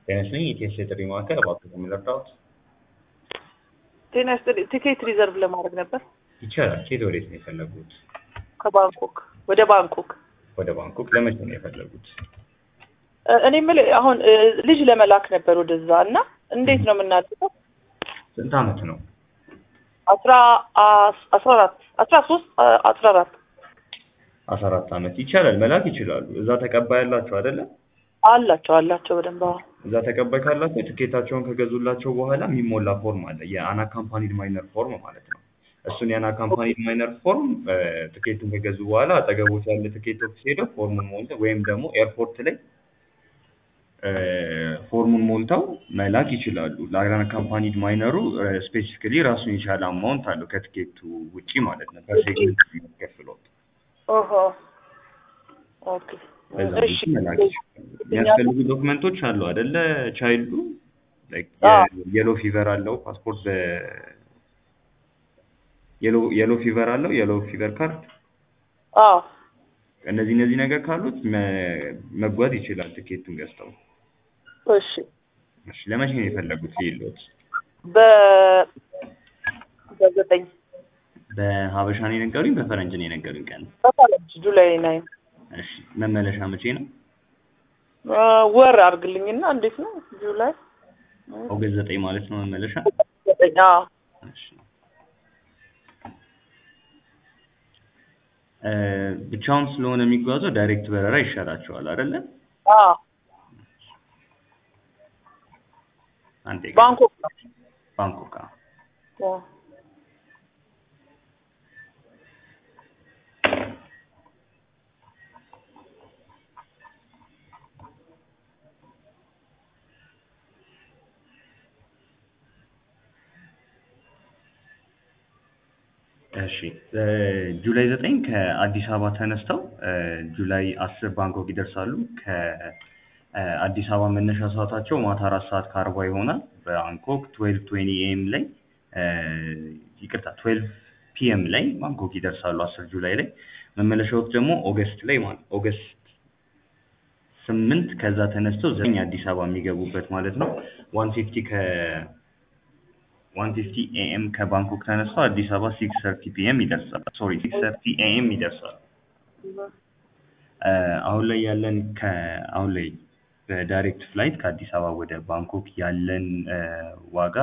ጤና ይስጥልኝ የኢቲኤስ የጥሪ ማዕከል እባክዎት የሚረዳዎት? ጤና ይስጥልኝ ቲኬት ሪዘርቭ ለማድረግ ነበር ይቻላል። ከየት ወዴት ነው የፈለጉት? ከባንኮክ ወደ ባንኮክ። ወደ ባንኮክ ለመቼ ነው የፈለጉት? እ፣ እኔ የምልህ አሁን እ፣ ልጅ ለመላክ ነበር ወደዛ እና እንዴት ነው የምናደርገው? ስንት ዓመት ነው? አስራ አስ- አስራ አራት አስራ ሶስት አ- አስራ አራት አስራ አራት ዓመት ይቻላል። መላክ ይችላሉ። እዛ ተቀባይ ያላቸው አይደለ? አላቸው አላቸው በደንብ አዎ። እዛ ተቀባይ ካላቸው ትኬታቸውን ከገዙላቸው በኋላ የሚሞላ ፎርም አለ። የአንአካምፓኒድ ማይነር ፎርም ማለት ነው። እሱን የአንአካምፓኒድ ማይነር ፎርም እ፣ ትኬቱን ከገዙ በኋላ አጠገቦት ያለ ትኬት ኦፊስ ሄደው ፎርሙን ሞልተው ወይም ደግሞ ኤርፖርት ላይ እ፣ ፎርሙን ሞልተው መላክ ይችላሉ። ለአንአካምፓኒድ ማይነሩ ስፔሲፊካሊ ራሱን የቻለ አማውንት አለው ከትኬቱ ውጪ ማለት ነው። ከሴግመንት የሚያስከፍሉት ኦሆ ኦኬ በዛ እሺ መልኩ መላክ ይችላሉ። የሚያስፈልጉ ዶክመንቶች አሉ አይደለ? ቻይልዱ አዎ። የሎ ፊቨር አለው ፓስፖርት በ የሎ ፊቨር አለው የሎ ፊቨር ካርድ አዎ እነዚህ እነዚህ ነገር ካሉት መ- መጓዝ ይችላል ትኬቱን ገዝተው። እሺ እሺ ለመቼ ነው የፈለጉት ሊሎት? በ በዘጠኝ በሀበሻ ነው የነገሩኝ በፈረንጅ ነው የነገሩኝ ቀን? በፈረንጅ ጁላይ ናይን እሺ መመለሻ መቼ ነው? እ፣ ወር አድርግልኝና እንዴት ነው ጁላይ ኦገስት ዘጠኝ ማለት ነው መመለሻ? ዘጠኝ አዎ እሺ እ፣ ብቻውን ስለሆነ የሚጓዘው ዳይሬክት በረራ ይሻላቸዋል አይደለ? አዎ አንዴ ባንኮክ ነው ባንኮክ አዎ። አዎ። እሺ እ፣ ጁላይ ዘጠኝ ከአዲስ አበባ ተነስተው እ፣ ጁላይ አስር ባንኮክ ይደርሳሉ። ከአዲስ አበባ መነሻ ሰዓታቸው ማታ አራት ሰዓት ከአርባ ይሆናል። ባንኮክ ትዌልቭ ትዌንቲ ኤም ላይ እ፣ ይቅርታ ትዌልቭ ፒኤም ላይ ባንኮክ ይደርሳሉ። አስር ጁላይ ላይ መመለሻዎት ደግሞ ኦገስት ላይ ማለት ኦገስት ስምንት ከዛ ተነስተው ዘጠኝ አዲስ አበባ የሚገቡበት ማለት ነው። ዋን ፊፍቲ ከ ዋን ፊፍቲ ኤኤም ከባንኮክ ተነስተው አዲስ አበባ ሲክስ ሰርቲ ፒኤም ይደርሳል። ሶሪ ሲክስ ሰርቲ ኤኤም ይደርሳል። እ፣ አሁን ላይ ያለን ከ አሁን ላይ በዳይሬክት ፍላይት ከአዲስ አበባ ወደ ባንኮክ ያለን እ፣ ዋጋ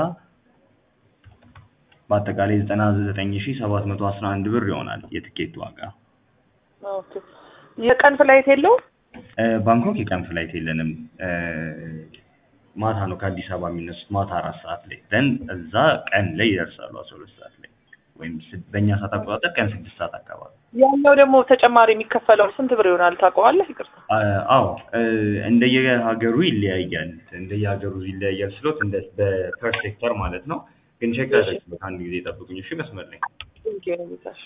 በአጠቃላይ ዘጠና ዘጠኝ ሺ ሰባት መቶ አስራ አንድ ብር ይሆናል የትኬት ዋጋ። ኦኬ የቀን ፍላይት የለውም? እ፣ ባንኮክ የቀን ፍላይት የለንም። እ፣ ማታ ነው ከአዲስ አበባ የሚነሱት ማታ አራት ሰዓት ላይ ደን እዛ ቀን ላይ ይደርሳሉ አስራ ሁለት ሰዓት ላይ ወይም ስ- በእኛ ሰዓት አቆጣጠር ቀን ስድስት ሰዓት አካባቢ። ያለው ደግሞ ተጨማሪ የሚከፈለው ስንት ብር ይሆናል ታውቀዋለህ? ይቅርታ አ- አዎ እ፣ እንደየሀገሩ ይለያያል። እንደየሀገሩ ይለያያል ስሎት እንደ በፐር ሴክተር ማለት ነው። ግን ቼክ አደረግበት አንድ ጊዜ ጠብቁኝ እሺ። መስመር ላይ ቴንኪው ነው ጌታሽ።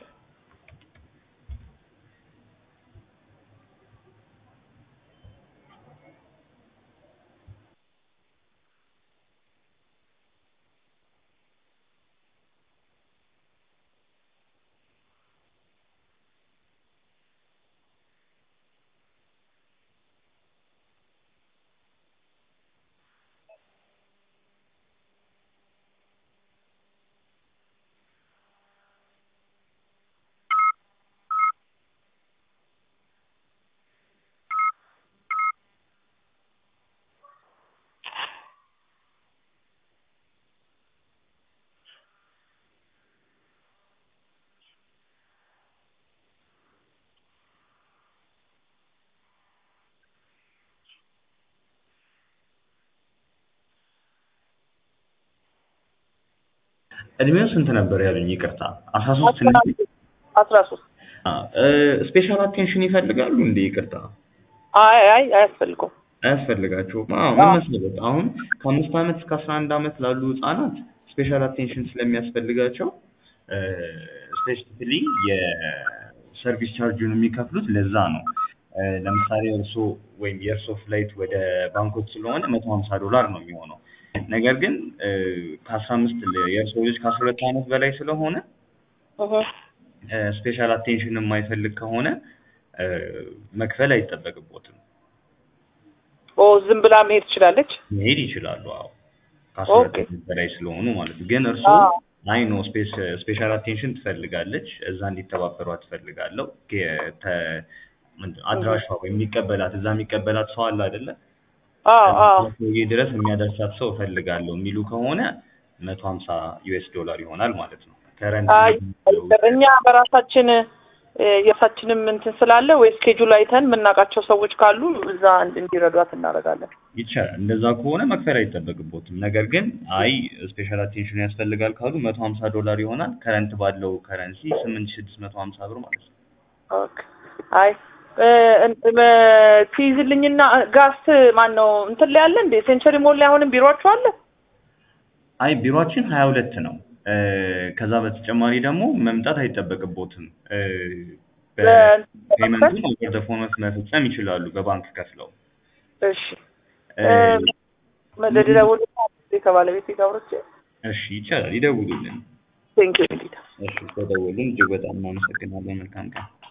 እድሜው ስንት ነበር ያሉኝ? ይቅርታ አስራ ሶስት አስራ ሶስት ስፔሻል አቴንሽን ይፈልጋሉ እንዴ? ይቅርታ አይ አይ አያስፈልገውም። አያስፈልጋቸውም። አዎ ምን መሰለህ አሁን ከአምስት ዓመት እስከ አስራ አንድ ዓመት ላሉ ህጻናት ስፔሻል አቴንሽን ስለሚያስፈልጋቸው ስፔሲፊካሊ የሰርቪስ ቻርጁን የሚከፍሉት ለዛ ነው። እ፣ ለምሳሌ እርሶ ወይም የእርሶ ፍላይት ወደ ባንኮክ ስለሆነ መቶ ሀምሳ ዶላር ነው የሚሆነው። ነገር ግን እ፣ ከአስራ አምስት የእርሶ ልጅ ከአስራ ሁለት ዓመት በላይ ስለሆነ እህ፣ ስፔሻል አቴንሽን የማይፈልግ ከሆነ እ፣ መክፈል አይጠበቅቦትም። ኦ ዝም ብላ መሄድ ትችላለች? መሄድ ይችላሉ። አዎ ከአስራ ሁለት ኦኬ። ዓመት በላይ ስለሆኑ ማለት ነው። ግን እርስዎ አዎ። አይ ኖ ስፔሻል አቴንሽን ትፈልጋለች፣ እዛ እንዲተባበሯት ትፈልጋለሁ። ጌ- ተ- ምንድን- አድራሿ ወይም የሚቀበላት እዛ የሚቀበላት ሰው አለ አይደለ? አዎ አዎ ሰውዬ ድረስ የሚያደርሳት ሰው እፈልጋለሁ የሚሉ ከሆነ መቶ ሀምሳ ዩኤስ ዶላር ይሆናል ማለት ነው። ከረንት አይ እኛ በራሳችን እ፣ የራሳችንም እንትን ስላለ ወይ ስኬጁል አይተን የምናውቃቸው ሰዎች ካሉ እዛ እንድ- እንዲረዷት እናደርጋለን። ይቻላል። እንደዛ ከሆነ መክፈል አይጠበቅቦትም። ነገር ግን አይ ስፔሻል አቴንሽን ያስፈልጋል ካሉ መቶ ሀምሳ ዶላር ይሆናል። ከረንት ባለው ከረንሲ ስምንት ሺህ ስድስት መቶ ሀምሳ ብር ማለት ነው። ኦኬ። አይ እ፣ እን- እ፣ ትይዝልኝና ጋስ ማን ነው እንትን ላይ አለ እንዴ? ሴንቸሪ ሞል ላይ አሁንም ቢሮአችሁ አለ? አይ ቢሮአችን ሀያ ሁለት ነው። እ፣ ከዛ በተጨማሪ ደግሞ መምጣት አይጠበቅቦትም። እ፣ በፔመንቱን ኦቨር ዘ ፎን መፈጸም ይችላሉ በባንክ ከፍለው። እሺ እ፣ መደደደውል ከባለቤት ጋር አውርቼ እሺ ይቻላል። ይደውሉልን። ቴንኪው ሊዳ እሺ ከደወሉን እጅግ በጣም እናመሰግናለን። መልካም ቀን።